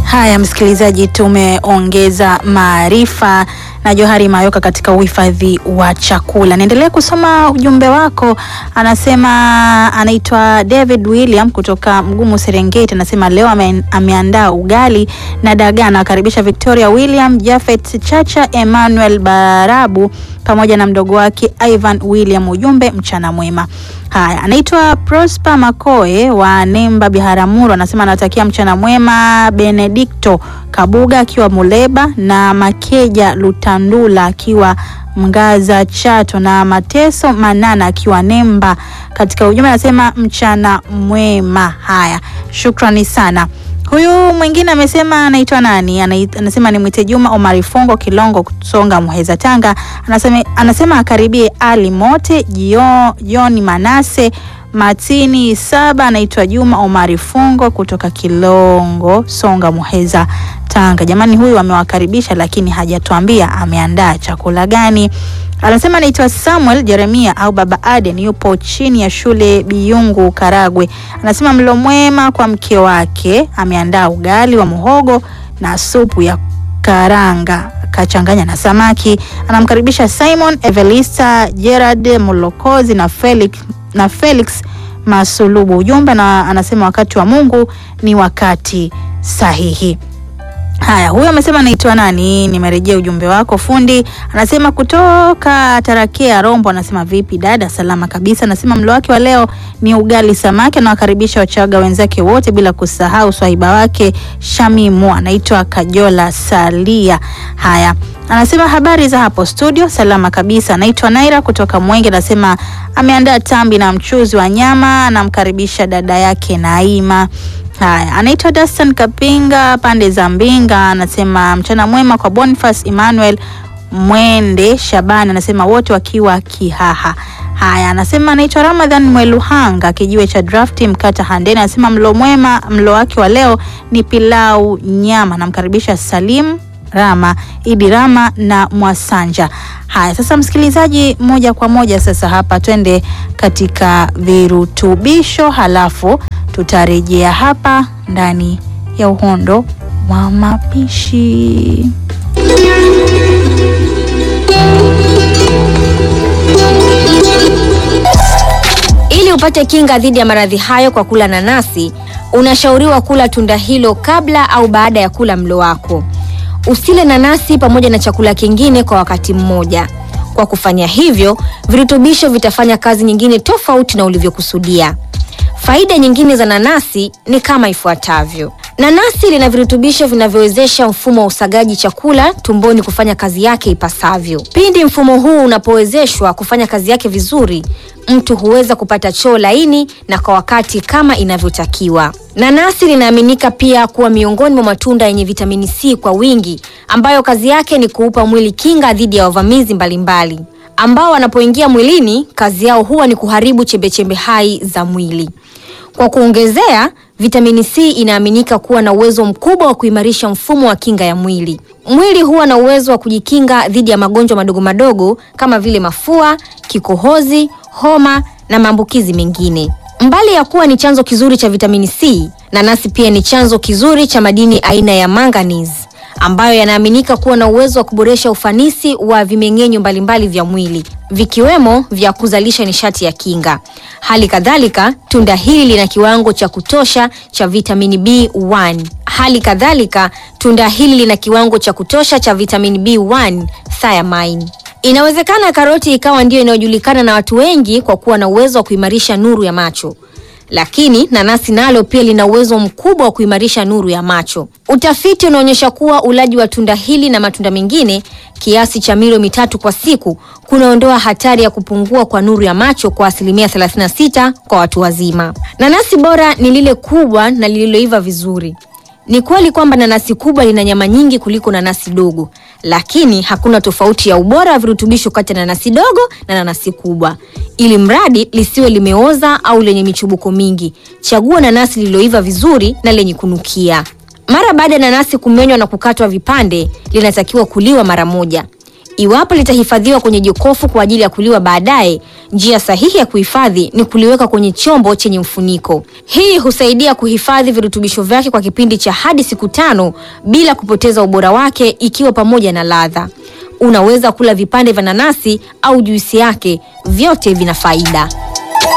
Haya, msikilizaji, tumeongeza maarifa na Johari Mayoka katika uhifadhi wa chakula. Niendelee kusoma ujumbe wako. Anasema anaitwa David William kutoka Mgumu Serengeti, anasema leo ame, ameandaa ugali na dagaa. Anawakaribisha Victoria William, Jafet Chacha, Emmanuel Barabu pamoja na mdogo wake Ivan William. Ujumbe mchana mwema. Haya, anaitwa Prosper Makoe wa Nemba Biharamulo, anasema anatakia mchana mwema Benedicto Kabuga akiwa Muleba na Makeja Lutandula akiwa Mgaza Chato na Mateso Manana akiwa Nemba. Katika ujumbe anasema mchana mwema. Haya, shukrani sana. Huyu mwingine amesema anaitwa nani? Anait- Anasema ni mwite Juma Omari Fongo Kilongo Songa Muheza Tanga. Anasema, anasema akaribie Ali Mote Jio, Joni Manase Matini Saba. Anaitwa Juma Omari Fongo kutoka Kilongo Songa Muheza Tanga. Jamani, huyu amewakaribisha lakini hajatuambia ameandaa chakula gani. Anasema anaitwa Samuel Jeremia au Baba Aden, yupo chini ya shule Biyungu Karagwe. Anasema mlo mwema kwa mke wake, ameandaa ugali wa muhogo na supu ya karanga kachanganya na samaki. Anamkaribisha Simon Evelista Gerard Mulokozi na Felix, na Felix Masulubu. Ujumbe na anasema wakati wa Mungu ni wakati sahihi. Haya, huyo amesema anaitwa nani? Nimerejea ujumbe wako fundi. Anasema kutoka Tarakea Rombo, anasema vipi dada? Salama kabisa. Anasema mlo wake wa leo ni ugali samaki. Anawakaribisha Wachaga wenzake wote bila kusahau swahiba wake Shamimu, anaitwa Kajola Salia. Haya, anasema habari za hapo studio, salama kabisa. Anaitwa Naira kutoka Mwenge, anasema ameandaa tambi na mchuzi wa nyama. Anamkaribisha dada yake Naima. Haya, anaitwa Dastan Kapinga pande za Mbinga, anasema mchana mwema kwa Boniface Emmanuel Mwende Shabani, anasema wote wakiwa Kihaha. Haya, anasema anaitwa Ramadhan Mweluhanga kijiwe cha drafti Mkata Handeni, anasema mlo mwema, mlo wake wa leo ni pilau nyama. Namkaribisha Salim Rama, Idi Rama na Mwasanja. Haya, sasa msikilizaji, moja kwa moja sasa hapa twende katika virutubisho, halafu tutarejea hapa ndani ya uhondo wa mapishi. Ili upate kinga dhidi ya maradhi hayo kwa kula nanasi, unashauriwa kula tunda hilo kabla au baada ya kula mlo wako. Usile nanasi pamoja na chakula kingine kwa wakati mmoja. Kwa kufanya hivyo, virutubisho vitafanya kazi nyingine tofauti na ulivyokusudia. Faida nyingine za nanasi ni kama ifuatavyo. Nanasi lina virutubisho vinavyowezesha mfumo wa usagaji chakula tumboni kufanya kazi yake ipasavyo. Pindi mfumo huu unapowezeshwa kufanya kazi yake vizuri, mtu huweza kupata choo laini na kwa wakati kama inavyotakiwa. Nanasi linaaminika pia kuwa miongoni mwa matunda yenye vitamini C kwa wingi, ambayo kazi yake ni kuupa mwili kinga dhidi ya wavamizi mbalimbali ambao wanapoingia mwilini kazi yao huwa ni kuharibu chembechembe hai za mwili. Kwa kuongezea, vitamini C inaaminika kuwa na uwezo mkubwa wa kuimarisha mfumo wa kinga ya mwili. Mwili huwa na uwezo wa kujikinga dhidi ya magonjwa madogo madogo kama vile mafua, kikohozi, homa na maambukizi mengine. Mbali ya kuwa ni chanzo kizuri cha vitamini C, nanasi pia ni chanzo kizuri cha madini aina ya manganese ambayo yanaaminika kuwa na uwezo wa kuboresha ufanisi wa vimeng'enyo mbalimbali vya mwili vikiwemo vya kuzalisha nishati ya kinga. Hali kadhalika, tunda hili lina kiwango cha kutosha cha vitamini B1. Hali kadhalika, tunda hili lina kiwango cha kutosha cha vitamini B1 thiamine. Inawezekana karoti ikawa ndiyo inayojulikana na watu wengi kwa kuwa na uwezo wa kuimarisha nuru ya macho lakini nanasi nalo pia lina uwezo mkubwa wa kuimarisha nuru ya macho. Utafiti unaonyesha kuwa ulaji wa tunda hili na matunda mengine kiasi cha milo mitatu kwa siku kunaondoa hatari ya kupungua kwa nuru ya macho kwa asilimia 36 kwa watu wazima. Nanasi bora ni lile kubwa na lililoiva vizuri. Ni kweli kwamba nanasi kubwa lina nyama nyingi kuliko nanasi dogo, lakini hakuna tofauti ya ubora wa virutubisho kati ya nanasi dogo na nanasi kubwa. Ili mradi lisiwe limeoza au lenye michubuko mingi, chagua nanasi lililoiva vizuri na lenye kunukia. Mara baada ya nanasi kumenywa na kukatwa vipande, linatakiwa kuliwa mara moja. Iwapo litahifadhiwa kwenye jokofu kwa ajili ya kuliwa baadaye, njia sahihi ya kuhifadhi ni kuliweka kwenye chombo chenye mfuniko. Hii husaidia kuhifadhi virutubisho vyake kwa kipindi cha hadi siku tano bila kupoteza ubora wake, ikiwa pamoja na ladha. Unaweza kula vipande vya nanasi au juisi yake, vyote vina faida.